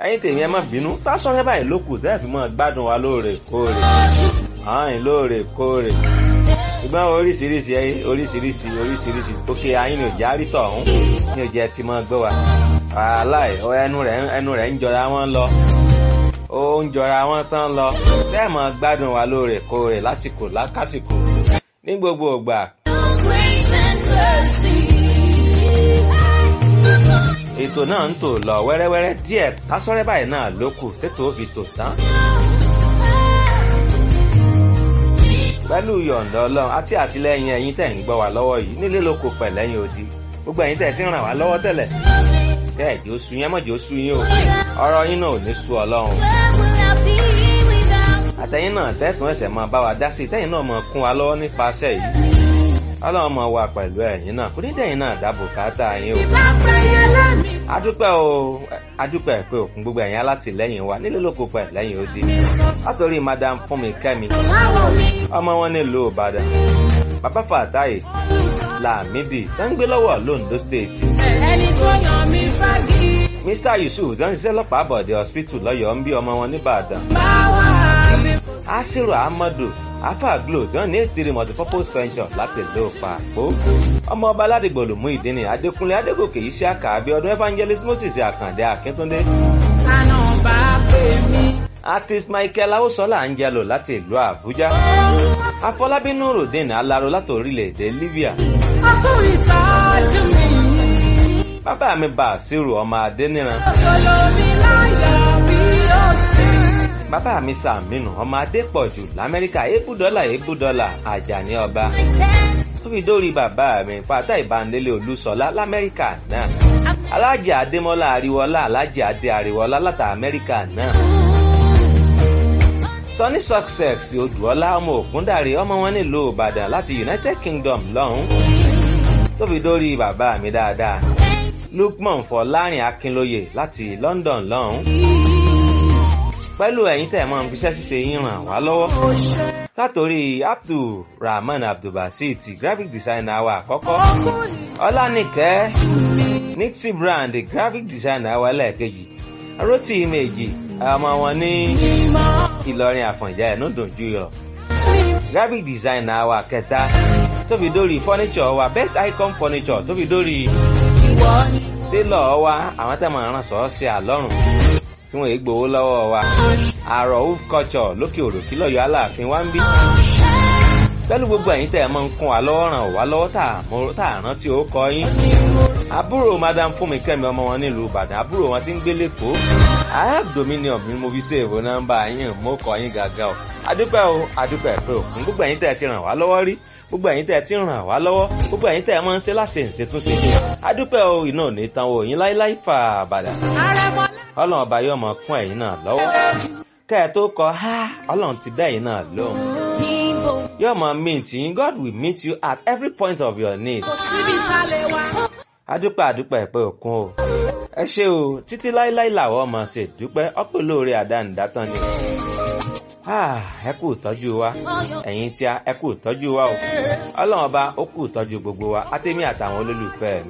ẹ̀yin tèmi ẹ má bínú Tasọ́rẹ́ báyìí ló kù tẹ́ẹ̀ fi mọ́ gbádùn wa lóòrèkóòrè ààyìn lóòrèkóòrè ṣùgbọ́n oríṣiríṣi oríṣiríṣi oríṣiríṣi òkè ayín ni òjá rí tọ̀hún ní òjẹ́ ti mọ́ gbọ́ wa aláì ẹnu rẹ̀ ẹnu rẹ̀ ń jọra wọn lọ ó ń jọra wọn tán lọ tẹ́ẹ̀ mọ́ gbádùn wa lóòrèkóòrè lásìkò lákàsìkò ní gbogbo ìgbà ètò náà ń tò lọ wẹ́rẹ́wẹ́rẹ́ díẹ̀ Tasọ́rẹ́ báyìí náà ló kù tètò fi tò tán. pẹ̀lú yọ̀ǹda ọlọ́run àti àtìlẹ́yìn ẹ̀yin tẹ̀ ń gbọ́ wá lọ́wọ́ yìí nílé lóko pẹ̀lẹ́yìn odi gbogbo ẹ̀yin tẹ̀ ti ń ràn wá lọ́wọ́ tẹ́lẹ̀ tẹ́ ẹ̀ jẹ́ oṣù yẹn mọ̀jẹ́ oṣù yín o ọ̀rọ̀ yín náà ò ní sú ọlọ́run. àtẹ̀yìn náà tẹ́tùn ẹ̀sẹ̀ máa bá wa dá sí tẹ́yìn náà máa kún wa lọ́wọ́ nípasẹ̀ yìí ọlọ́run máa wà pẹ̀lú ẹ̀yin náà kò ní dẹ̀yìn náà dáàbò káàtà yín o. adúpẹ́ o adúpẹ́ pé òkun gbogbo ẹ̀yin alátìlẹ́yìn wa nílé lóko pẹ̀ lẹ́yìn odi látòrí madam fúnmi kẹ́mi ọmọ wọn nílùú ìbàdàn bàbá fàtáyé làmídì tó ń gbé lọ́wọ́ londo state. ẹni tó yàn mí fagi. mr yusuf tó ń ṣiṣẹ́ lọ́pàá àbọ̀dé hospital lọ́yọ̀ọ́ ń bí ọmọ wọn nìbàdàn. báwa mi. asiru ahmadu afa glo tí wọn ní ètìrí multipurpose venture láti ìlú pàpó ọmọ ọba aládìgbò lòmú ìdíni adékúnlé adégòkè yìí sí àkàbí ọdún evangelist moses àkàndé akíntúndé. tànà bá pè mí. artist michael awosola angelo láti ìlú àbújá afọlábí nurudeen alaro láti orílẹ̀-èdè libya. ọkùnrin tọ́jú mi. bàbá mi bàṣírù ọmọ adéníran. olórí láyọ̀ bí ó sì. bàbá mi sàmínú ọmọ adépọ̀jù lamẹ́ríkà ébùdọ́là ébùdọ́là àjàní ọba tó fi dórí bàbá mi pátá ìbánilé olúṣọlá lamẹ́ríkà náà alájà adémọ́lá àríwọ́lá alájà adé àríwọ́lá láti amẹ́ríkà náà sunny success odùọlá ọmọ ògúndàrí ọmọ wọn nílùú ìbàdàn láti united kingdom lọ́hún tó fi dórí bàbá mi dáadáa lukman fọlárin akínlóye láti london lọ́hún pẹ̀lú ẹ̀yin tẹ̀ mọ́ fiṣẹ́ ṣíṣe yín ràn wá lọ́wọ́. látòrí abdulrahman abdulbasit graphic designer wa àkọ́kọ́ ọlánìkẹ́ nixie brand graphic designer wa lẹ́ẹ̀kejì rotí méjì ọmọ wọn ní ìlọrin àfọ̀njá ẹ̀ nùdùn jùlọ graphic designer wa kẹta tó fi dórí furniture wa best icon furniture tó fi dórí tailor wa àwọn tẹ̀ mọ̀ ràn sọ́ọ́ sí àlọ́run tí wọ́n yé gbowó lọ́wọ́ wa àrò of culture lókè òròkí lọ́yọ̀ aláàfin wa ń bí. pẹ̀lú gbogbo ẹ̀yin tẹ̀ ẹ̀ máa ń kún wa lọ́wọ́ ràn wá lọ́wọ́ tá à rántí ó kọ yín. àbúrò madam fúnmi kẹ́mi ọmọ wọn nílùú ìbàdàn àbúrò wọn ti ń gbé lẹ́kọ̀ọ́. i have dominion mi mo fi ṣèwò nọ́mbà yín mo kọ yín gàgà o. adúpẹ́ o adúpẹ́ pé òkun gbogbo ẹ̀yin tẹ̀ ẹ̀ ti ràn wá lọ́wọ́ rí gbogbo ẹ̀yin tẹ̀ ẹ̀ ti ràn wá lọ́wọ́ gbogbo ẹ̀yin tẹ̀ ẹ̀ máa ń ṣe láṣẹ ìṣètúnṣe. adúpẹ́ o iná ò ní tan o yín láíláí fà bàdà ọlọ́run ọba yóò mọ kún ẹ̀yin náà lọ́wọ́ kẹ́ ẹ tó kọ ha ọlọ́run ti dá ẹ̀yin náà lóhùn yóò mọ meet yín God will meet you at every point of your need. síbi ta lè wá. adúpẹ́ adúpẹ́ pé òkun o ẹ ṣé o títí láíláí làwọn ọmọ ṣe dúpẹ́ ọ̀pọ̀ lóore àdánidátán ni ẹ kú ìtọ́jú wa ẹ̀yin tí a ẹ kú ìtọ́jú wa o ọlọ́run ọba ó kú ìtọ́jú gbogbo wa àtẹ̀mí àtàwọn olólùfẹ́ mi.